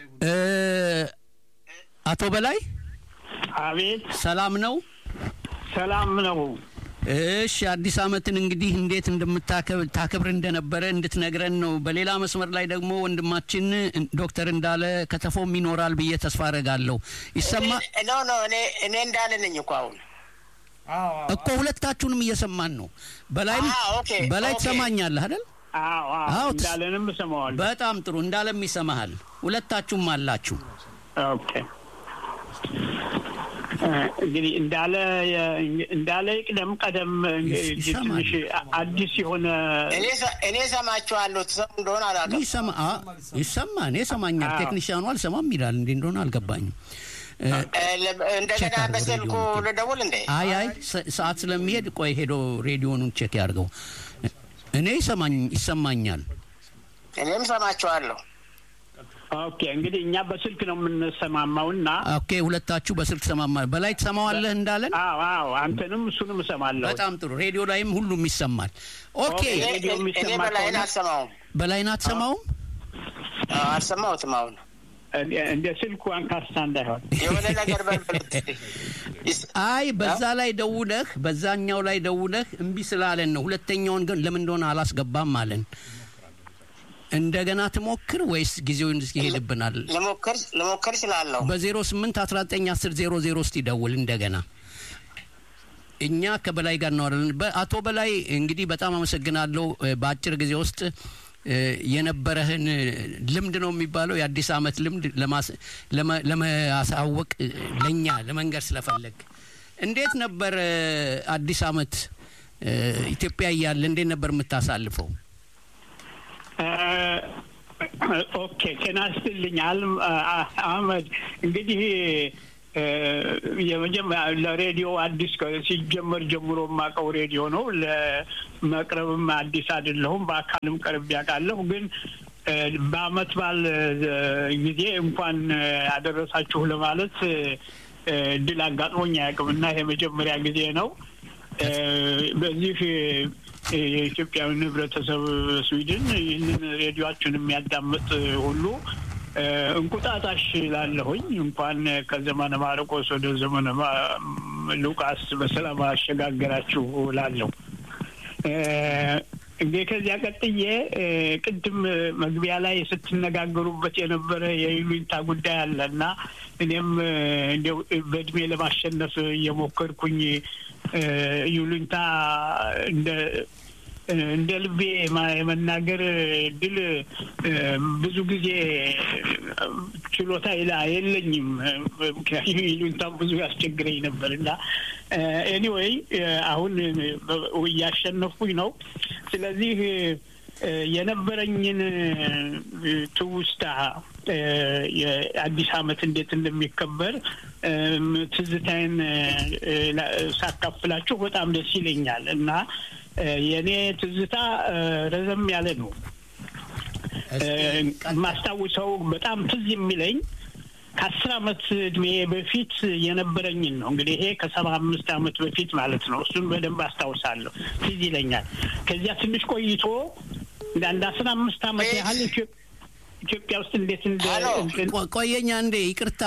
እ አቶ በላይ አቤት ሰላም ነው? ሰላም ነው። እሺ አዲስ አመትን እንግዲህ እንዴት እንደምታከብር ታከብር እንደነበረ እንድትነግረን ነው። በሌላ መስመር ላይ ደግሞ ወንድማችን ዶክተር እንዳለ ከተፎም ይኖራል ብዬ ተስፋ አደርጋለሁ። ይሰማ ኖ ኖ እኔ እኔ እንዳለ ነኝ እኮ አሁን እኮ ሁለታችሁንም እየሰማን ነው። በላይ አዎ፣ ኦኬ፣ በላይ ኦኬ። ትሰማኛለህ አይደል? አዎ አዎ፣ አዎ ትስ- እንዳለንም እሰማዋለሁ። በጣም ጥሩ እንዳለም ይሰማሃል። ሁለታችሁም አላችሁ። ኦኬ እ፣ እንግዲህ እንዳለ እንዳለ ይቅደም ቀደም እንግዲህ ይሰማል። ትንሽ አዲስ የሆነ እኔ ሰ- እኔ ሰማችኋለሁ ትሰሙ እንደሆነ አላውቅም። ይሰማ አ- ይሰማ እኔ ሰማኛል። አዎ። ቴክኒሽያኑ አልሰማም ይላል። እንዴ እንደሆነ አልገባኝም። እ፣ እ፣ ለ- እንደገና ቼክ አድርገው በስልኩ ሬዲዮውን። ልደውል እንዴ? አይ አይ ሰ- ሰዓት ስለሚሄድ ቆይ ሄዶ ሬዲዮኑን ቼክ ያድርገው። እኔ ይሰማኝ ይሰማኛል። እኔም ሰማችኋለሁ። ኦኬ እንግዲህ እኛ በስልክ ነው የምንሰማማው እና ኦኬ ሁለታችሁ በስልክ ሰማማ በላይ ትሰማዋለህ እንዳለን አዎ አዎ አንተንም እሱንም እሰማለሁ። በጣም ጥሩ ሬዲዮ ላይም ሁሉም ይሰማል ኦኬ ኦኬ። እኔ- ሬዲዮ እኔ የሚሰማ በላይን ከሆነ- አልሰማውም። በላይን አትሰማውም አዎ፣ አልሰማሁትም። አሁን እንደ- እንደ ስልኩ አንካሳ እንዳይሆን የሆነ ነገር በልበሉት። ይስ- አይ በዛ ላይ ደውለህ በዛኛው ላይ ደውለህ እምቢ ስላለን ነው ሁለተኛውን ግን ለምን እንደሆነ አላስገባም አለን እንደገና ትሞክር ወይስ ጊዜውን ይሄድብናል ልሞክር ልሞክር እችላለሁ። በ08 19 10 00 ውስጥ ይደውል እንደገና እኛ ከበላይ ጋር እናወራለን። በአቶ በላይ እንግዲህ በጣም አመሰግናለሁ። እ፣ በአጭር ጊዜ ውስጥ እ፣ የነበረህን እ፣ ልምድ ነው የሚባለው የአዲስ አመት ልምድ ለማስ- ለመ- ለማሳወቅ እ፣ ለእኛ ለመንገር ስለፈለግ እንዴት ነበር እ፣ አዲስ አመት እ፣ ኢትዮጵያ እያለ እንዴት ነበር የምታሳልፈው? እ፣ ኦኬ ጤና ይስጥልኝ አልም- አ- አህመድ እንግዲህ እ፣ የመጀመሪያ ለሬዲዮ አዲስ ከ- ሲጀመር ጀምሮ የማውቀው ሬዲዮ ነው። ለመቅረብም አዲስ አይደለሁም። በአካልም ቀርብ ያውቃለሁ። ግን እ፣ በአመት በዓል እ፣ ጊዜ እንኳን እ፣ አደረሳችሁ ለማለት እ፣ እድል አጋጥሞኝ አያውቅም እና ይሄ መጀመሪያ ጊዜ ነው። እ፣ በዚህ እ፣ የኢትዮጵያዊን ህብረተሰብ ስዊድን ይህንን ሬዲዮችን የሚያዳምጥ ሁሉ እ፣ እንቁጣጣሽ ላለሁኝ እንኳን ከዘመነ ማርቆስ ወደ ዘመነ ማ- ሉቃስ በሰላም አሸጋገራችሁ ላለሁ። እ፣ እንግዲህ ከዚያ ቀጥዬ እ፣ ቅድም መግቢያ ላይ ስትነጋገሩበት የነበረ የይሉኝታ ጉዳይ አለ እና እኔም እ፣ እንዲያው በእድሜ ለማሸነፍ እየሞከርኩኝ እ፣ ይሉኝታ እንደ እንደ ልቤ ማ- የመናገር ድል ብዙ ጊዜ ችሎታ ይላ የለኝም። ምክንያቱም ይሉኝታም ብዙ ያስቸግረኝ ነበር እና ኤኒዌይ አሁን እያሸነፍኩኝ ነው። ስለዚህ እ፣ የነበረኝን እ፣ ትውስታ እ፣ የአዲስ ዓመት እንዴት እንደሚከበር እም፣ ትዝታዬን እ፣ ላ- ሳካፍላችሁ በጣም ደስ ይለኛል እና እ፣ የእኔ ትዝታ እ፣ ረዘም ያለ ነው። እ፣ የማስታውሰው በጣም ትዝ የሚለኝ ከአስር አመት እድሜ በፊት የነበረኝን ነው። እንግዲህ ይሄ ከሰባ አምስት አመት በፊት ማለት ነው። እሱን በደንብ አስታውሳለሁ፣ ትዝ ይለኛል። ከዚያ ትንሽ ቆይቶ እንደ አንድ አስራ አምስት አመት ያህል ኢትዮ- ኢትዮጵያ ውስጥ እንዴት እንደ ሄሎ። እንትን- ቆ- ቆየኛ እንዴ ይቅርታ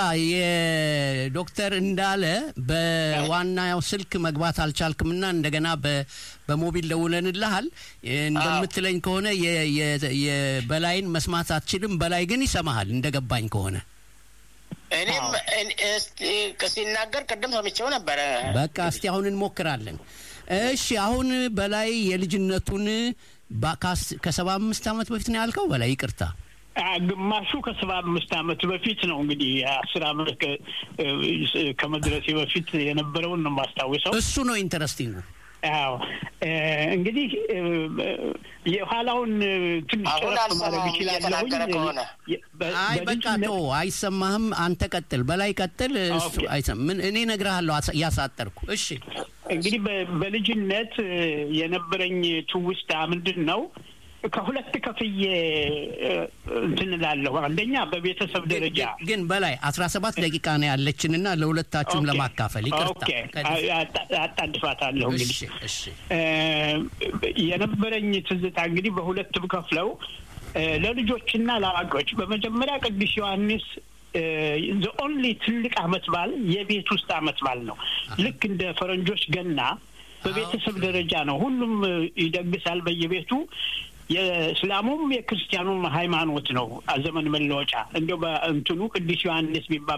የዶክተር እንዳለ በዋናው ስልክ መግባት አልቻልክምና እንደገና በ- በሞቢል ደውለንልሃል እንደምትለኝ ከሆነ የ- የ- የበላይን መስማት አትችልም በላይ ግን ይሰማሃል እንደገባኝ ከሆነ እኔም እኔ- እስቲ ሲናገር ቅድም ሰምቼው ነበረ። በቃ እስቲ አሁን እንሞክራለን እሺ አሁን በላይ የልጅነቱን ባ- ካስ- ከሰባ አምስት አመት በፊት ነው ያልከው በላይ ይቅርታ አ፣ ግማሹ ከሰባ አምስት አመት በፊት ነው እንግዲህ አስር አመት ከ- እ፣ ከመድረሴ በፊት የነበረውን ነው የማስታውሰው። እሱ ነው ኢንተረስቲንግ አዎ እ፣ እንግዲህ እ፣ የኋላውን እ፣ ትንሽ አሁን ጨረፍ ማድረግ አልሰማውም ይችላለሁኝ። እየተናገረ ከሆነ። የ- በ- አይ በቃ በልጅነት- ቶ አይሰማህም አንተ ቀጥል በላይ ቀጥል እሱ ኦኬ። አይሰማ ምን እኔ እነግርሃለሁ አሳ- እያሳጠርኩ እሺ እንግዲህ በ- በልጅነት እ፣ የነበረኝ ትውስታ ምንድን ነው? ከሁለት ከፍዬ እ፣ እንትን እላለሁ። አንደኛ በቤተሰብ ደረጃ ግን- ግን በላይ አስራ ሰባት ደቂቃ ነው ያለችንና ለሁለታችሁም ኦኬ። ለማካፈል ይቅርታ ኦኬ። ከዚህ- አ- አጣ- አጣድፋታለሁ እንግዲህ እሺ እሺ እ፣ የነበረኝ ትዝታ እንግዲህ በሁለት ብከፍለው ለልጆችና ለአዋቂዎች በመጀመሪያ ቅዱስ ዮሐንስ ዘ ኦንሊ ትልቅ አመት በዓል የቤት ውስጥ አመት በዓል ነው። ልክ እንደ ፈረንጆች ገና በቤተሰብ ደረጃ ነው። ሁሉም ይደግሳል በየቤቱ። የእስላሙም የክርስቲያኑም ሃይማኖት ነው። ዘመን መለወጫ እንዲያው በእንትኑ ቅዱስ ዮሐንስ የሚባል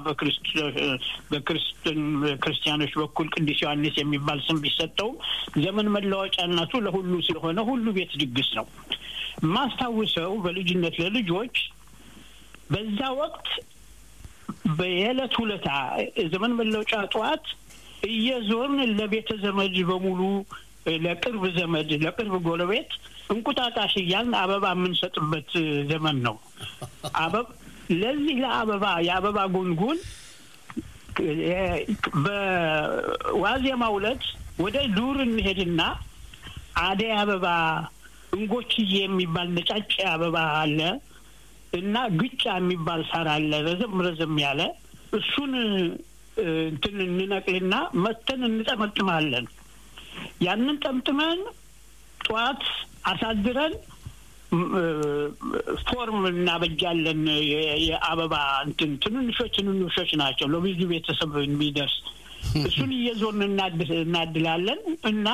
በክርስቲያኖች በኩል ቅዱስ ዮሐንስ የሚባል ስም ቢሰጠውም ዘመን መለወጫነቱ ለሁሉ ስለሆነ ሁሉ ቤት ድግስ ነው። ማስታውሰው በልጅነት ለልጆች በዛ ወቅት በየዕለት ሁለታ ዘመን መለወጫ ጠዋት እየዞርን ለቤተ ዘመድ በሙሉ ለቅርብ ዘመድ ለቅርብ ጎረቤት እንቁጣጣሽ እያልን አበባ የምንሰጥበት ዘመን ነው። ለዚህ ለአበባ የአበባ ጉንጉን በዋዜማው ዕለት ወደ ዱር እንሄድና አደይ አበባ እንጎችዬ የሚባል ነጫጭ አበባ አለ እና ግጫ የሚባል ሳር አለ ረዘም ረዘም ያለ እሱን እንትን እንነቅልና መተን እንጠመጥማለን። ያንን ጠምጥመን ጠዋት አሳድረን ፎርም እናበጃለን። የአበባ እንትን ትንንሾች ትንንሾች ናቸው ለብዙ ቤተሰብ የሚደርስ እሱን እየዞርን እናድላለን እና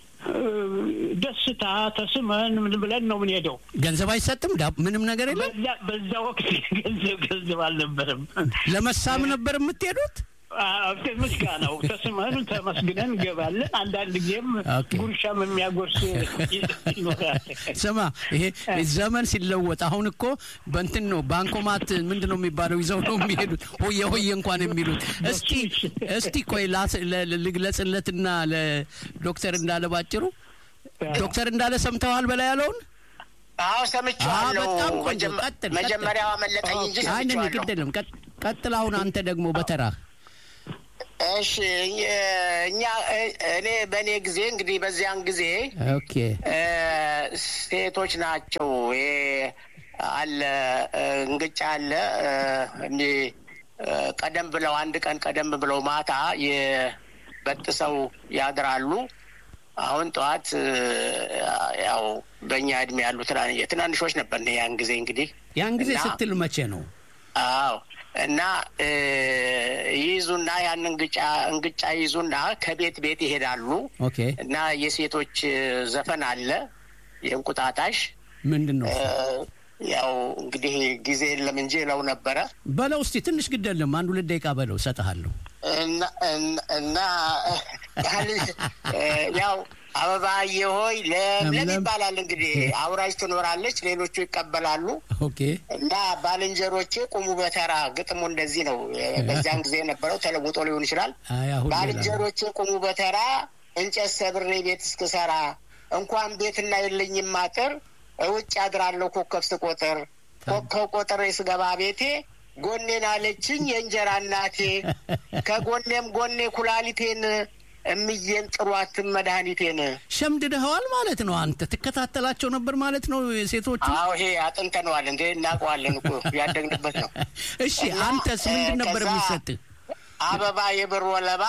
ደስታ ተስመን ምን ብለን ነው ምን ሄደው። ገንዘብ አይሰጥም፣ ምንም ነገር የለም። በዛ ወቅት ገንዘብ ገንዘብ አልነበረም። ለመሳም ነበር የምትሄዱት? ምስጋናው ተስመን ተመስግነን እንገባለን። አንዳንድ ጊዜም ጉርሻም የሚያጎርስ ይኖራል። ስማ፣ ይሄ ዘመን ሲለወጥ አሁን እኮ በእንትን ነው ባንኮማት ምንድን ነው የሚባለው ይዘው ነው የሚሄዱት። ሆየ ሆየ እንኳን የሚሉት። እስቲ እስቲ ቆይ ልግለጽለትና ለዶክተር እንዳለ ባጭሩ ዶክተር እንዳለ ሰምተዋል በላይ ያለውን አዎ ሰምቼዋለሁ። በጣም ቆንጆ። ቀጥል። መጀመሪያው አመለጠኝ እንጂ ሰምቼዋለሁ። ግድ የለም ቀጥል። አሁን አንተ ደግሞ በተራ እሺ እኛ እኔ በእኔ ጊዜ እንግዲህ በዚያን ጊዜ ኦኬ ሴቶች ናቸው። ይሄ አለ እንግጫ አለ ቀደም ብለው አንድ ቀን ቀደም ብለው ማታ የበጥሰው ያድራሉ። አሁን ጠዋት ያው በእኛ እድሜ ያሉ ትናንሾች ነበር ያን ጊዜ እንግዲህ ያን ጊዜ ስትል መቼ ነው? አዎ እና ይይዙና ያን እንግጫ እንግጫ ይዙና ከቤት ቤት ይሄዳሉ። ኦኬ እና የሴቶች ዘፈን አለ የእንቁጣጣሽ ምንድን ነው? ያው እንግዲህ ጊዜ የለም እንጂ ለው ነበረ በለው እስቲ ትንሽ ግድ የለም አንድ ሁለት ደቂቃ በለው እሰጥሃለሁ። እና ያው አበባዬ ሆይ ለምለም ይባላል እንግዲህ አውራጅ ትኖራለች፣ ሌሎቹ ይቀበላሉ። ኦኬ እና ባልንጀሮቼ ቁሙ በተራ ግጥሙ እንደዚህ ነው። በዚያን ጊዜ የነበረው ተለውጦ ሊሆን ይችላል። ባልንጀሮቼ ቁሙ በተራ እንጨት ሰብሬ ቤት እስክሰራ እንኳን ቤትና የለኝም አጥር ውጭ አድራለሁ ኮከብ ስቆጥር ኮከብ ቆጥሬ ስገባ ቤቴ ጎኔን አለችኝ የእንጀራ እናቴ ከጎኔም ጎኔ ኩላሊቴን እምዬን ጥሯትን መድኃኒቴን ሸምድደኸዋል ማለት ነው። አንተ ትከታተላቸው ነበር ማለት ነው ሴቶቹ? አዎ ይሄ አጥንተነዋል እንዴ እናውቀዋለን እኮ ያደግንበት ነው። እሺ አንተስ ምንድን ነበር የሚሰጥህ? አበባ የብር ወለባ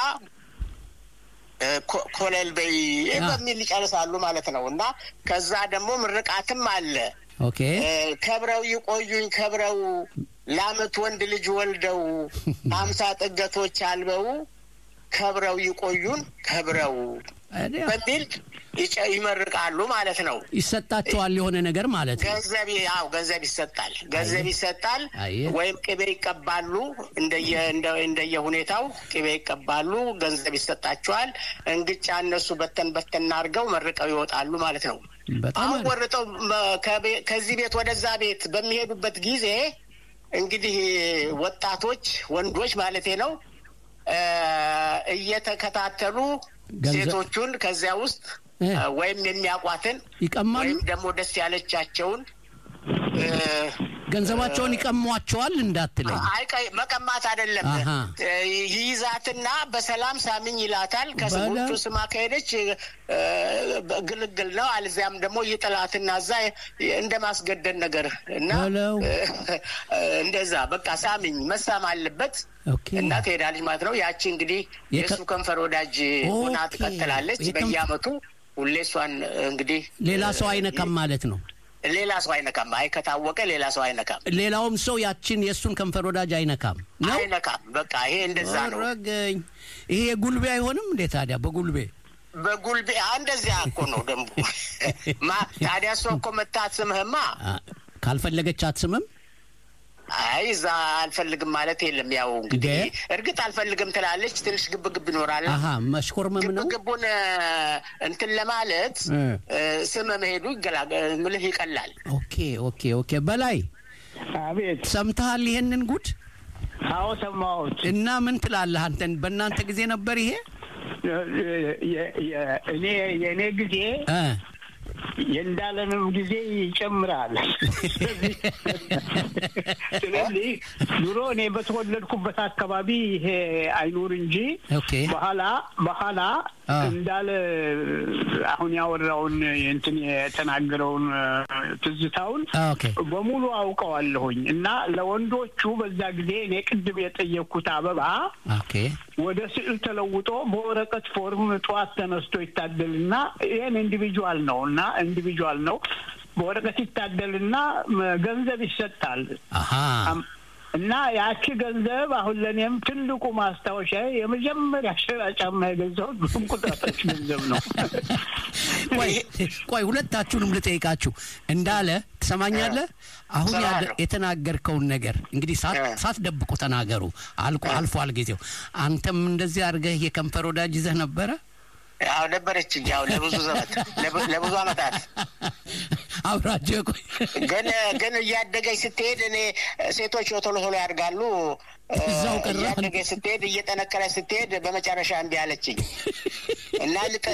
ኮለል በይ በሚል ይጨርሳሉ ማለት ነው። እና ከዛ ደግሞ ምርቃትም አለ። ኦኬ ከብረው ይቆዩኝ ከብረው ለአመት ወንድ ልጅ ወልደው አምሳ ጥገቶች አልበው ከብረው ይቆዩን ከብረው በሚል ይመርቃሉ ማለት ነው። ይሰጣቸዋል የሆነ ነገር ማለት ነው። ገንዘብ ያው ገንዘብ ይሰጣል፣ ገንዘብ ይሰጣል። ወይም ቅቤ ይቀባሉ። እንደየ እንደየ ሁኔታው ቅቤ ይቀባሉ፣ ገንዘብ ይሰጣቸዋል። እንግጫ እነሱ በተን በተን አድርገው መርቀው ይወጣሉ ማለት ነው። አሁን ወርጠው ከዚህ ቤት ወደዛ ቤት በሚሄዱበት ጊዜ እንግዲህ ወጣቶች ወንዶች ማለቴ ነው እየተከታተሉ ሴቶቹን ከዚያ ውስጥ ወይም የሚያውቋትን ይቀማሉ፣ ወይም ደግሞ ደስ ያለቻቸውን ገንዘባቸውን ይቀሟቸዋል እንዳትለኝ። መቀማት አይደለም። ይይዛትና በሰላም ሳምኝ ይላታል። ከስሞቹ ስማ ከሄደች ግልግል ነው። አልዚያም ደግሞ ይጥላትና እዛ እንደ ማስገደድ ነገር እና እንደዛ በቃ ሳምኝ መሳም አለበት እና ትሄዳለች ማለት ነው። ያቺ እንግዲህ የእሱ ከንፈር ወዳጅ ሆና ትቀጥላለች። በየአመቱ ሁሌ እሷን እንግዲህ ሌላ ሰው አይነካም ማለት ነው። ሌላ ሰው አይነካም። አይ ከታወቀ ሌላ ሰው አይነካም። ሌላውም ሰው ያችን የእሱን ከንፈር ወዳጅ አይነካም ነው አይነካም። በቃ ይሄ እንደዛ ነው። ረገኝ ይሄ የጉልቤ አይሆንም እንዴ ታዲያ በጉልቤ በጉልቤ እንደዚያ እኮ ነው ደንቡ። ማ ታዲያ እሷ እኮ መታ አትስምህማ። ካልፈለገች አትስምም። አይ እዛ አልፈልግም ማለት የለም። ያው እንግዲህ እርግጥ አልፈልግም ትላለች። ትንሽ ግብ ግብ ይኖራል። አሀ መሽኮርመም ነው። ግብ ግቡን እንትን ለማለት ስም መሄዱ ምልህ ይቀላል። ኦኬ ኦኬ ኦኬ። በላይ አቤት፣ ሰምተሃል ይሄንን ጉድ? አዎ ሰማሁት። እና ምን ትላለህ አንተን? በእናንተ ጊዜ ነበር ይሄ? እኔ የእኔ ጊዜ የእንዳለንም ጊዜ ይጨምራል። ስለዚህ ድሮ እኔ በተወለድኩበት አካባቢ ይሄ አይኑር እንጂ በኋላ በኋላ እንዳለ አሁን ያወራውን እንትን የተናገረውን ትዝታውን በሙሉ አውቀዋለሁኝ እና ለወንዶቹ በዛ ጊዜ እኔ ቅድም የጠየቅኩት አበባ ወደ ስዕል ተለውጦ በወረቀት ፎርም ጠዋት ተነስቶ ይታደልና ይህን ኢንዲቪጁዋል ነው እና ኢንዲቪጁዋል ነው በወረቀት ይታደልና ገንዘብ ይሰጣል እና ያቺ ገንዘብ አሁን ለእኔም ትልቁ ማስታወሻ የመጀመሪያ ሸራ ጫማ የገዛሁት በእንቁጣጣሽ ገንዘብ ነው። ቆይ ሁለታችሁንም ልጠይቃችሁ። እንዳለ ትሰማኛለህ? አሁን የተናገርከውን ነገር እንግዲህ ሳትደብቁ ተናገሩ። አልቆ አልፏል ጊዜው። አንተም እንደዚህ አድርገህ የከንፈር ወዳጅ ይዘህ ነበረ? ያው ነበረችኝ። ያው ለብዙ ዘመት ለብዙ አመታት አብራቸው ቆይ ግን ግን እያደገች ስትሄድ እኔ ሴቶች ቶሎ ቶሎ ያድጋሉ። እዛው ቀረ። እያደገች ስትሄድ እየጠነከረች ስትሄድ በመጨረሻ እምቢ አለችኝ እና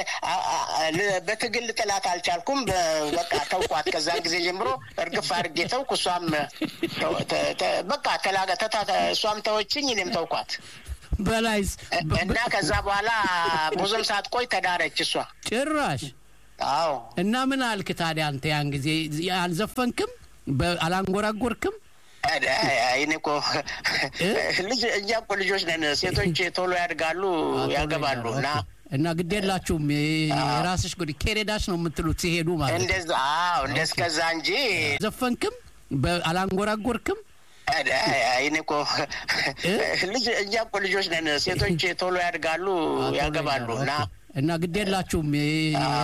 በትግል ጥላት አልቻልኩም። በቃ ተውኳት። ከዛን ጊዜ ጀምሮ እርግፍ አድርጌ ተውኩ። እሷም በቃ ተላገ እሷም ተወችኝ፣ እኔም ተውኳት። በላይስ እና ከዛ በኋላ ብዙም ሳትቆይ ተዳረች እሷ ጭራሽ። አዎ። እና ምን አልክ ታዲያ አንተ ያን ጊዜ አልዘፈንክም? አላንጎራጎርክም? እኔ እኮ ልጅ እኛ እኮ ልጆች ነን። ሴቶች ቶሎ ያድጋሉ፣ ያገባሉ እና እና ግድ የላችሁም የራስሽ ጉድ ኬሬዳሽ ነው የምትሉት ሲሄዱ ማለት እንደዛ። አዎ እንደስከዛ እንጂ ዘፈንክም አላንጎራጎርክም? እኔ እኮ ልጅ እኛ እኮ ልጆች ነን። ሴቶች ቶሎ ያድጋሉ፣ ያገባሉ እና እና ግድ የላችሁም